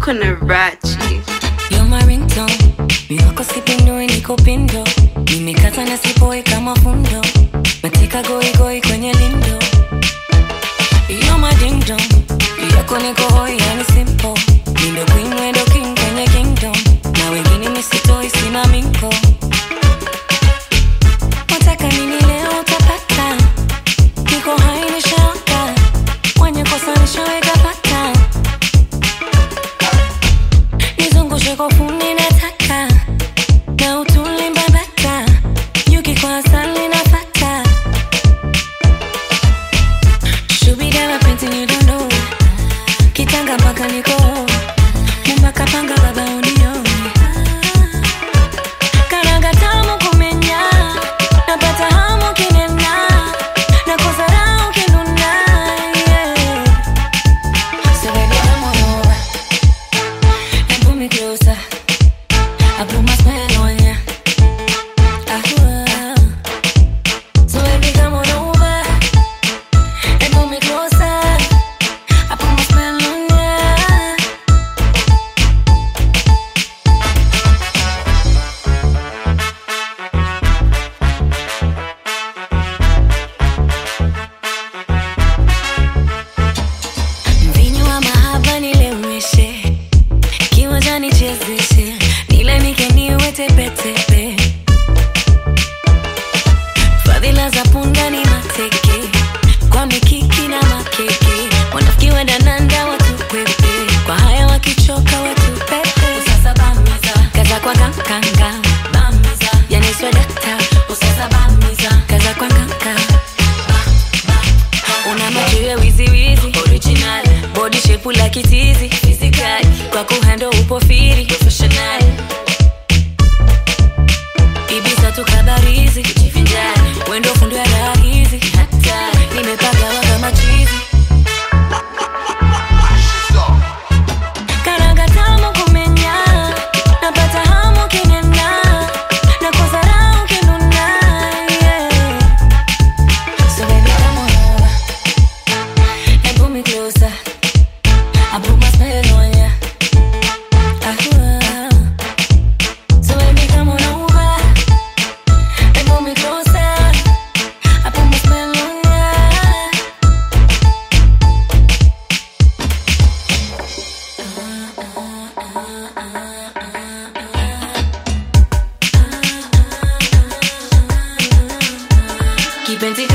uko na rachi You're my ringtone. Mi wako sipindui niko pindo. Nimekata na sipoi kama fundo. Nateka goi goi kwenye lindo. You're my ding dong. Yako niko hoi yani simple. Nindo queen wedo king kwenye kingdom. Na wengine misitoi sina minko. Wataka nini leo utapata. Niko hai nishawaka. Wenye kosa nishaweka pata. nizungushe kofuni nataka na utuli mbabata yuki kwa asali nafata shubida mapenzi you don't know kitanga mpaka niko mumbaka panga baba unioni karanga tamu kumenya napata hamu kinena nakosa raha ukinuna yeah. So baby, come on over and pull me closer. I put my spell on ya. Ah, So baby, come on over and pull me closer. I put my spell on ya. Mvinyo wa mahaba nileweshe kiwanjani chezeshe nile nikeniwe tepetepe fadhila za punda ni mateke kwa mikiki na makeke wanafiki wadananda watukwepe kwa haya wakichoka watupepe usasa bamiza kaza kwa kankanga bamiza yaniswa dakta usasa bamiza kaza kwa kanka una macho ya wiziwizi original body shape la kitizi physical kwa kuhando upo firi professional ibisa tukabarizi kujivinjari wendo fundo ya raha hizi hatari nimepagawa kama chizi karanga tamu kumenya napata hamu kinena nakosa raha ukinuna yeah. So baby come on over and pull me closer. I put my spell on ya. Ah, So baby, come on over and pull me closer. I put my spell on ya. Kipenzi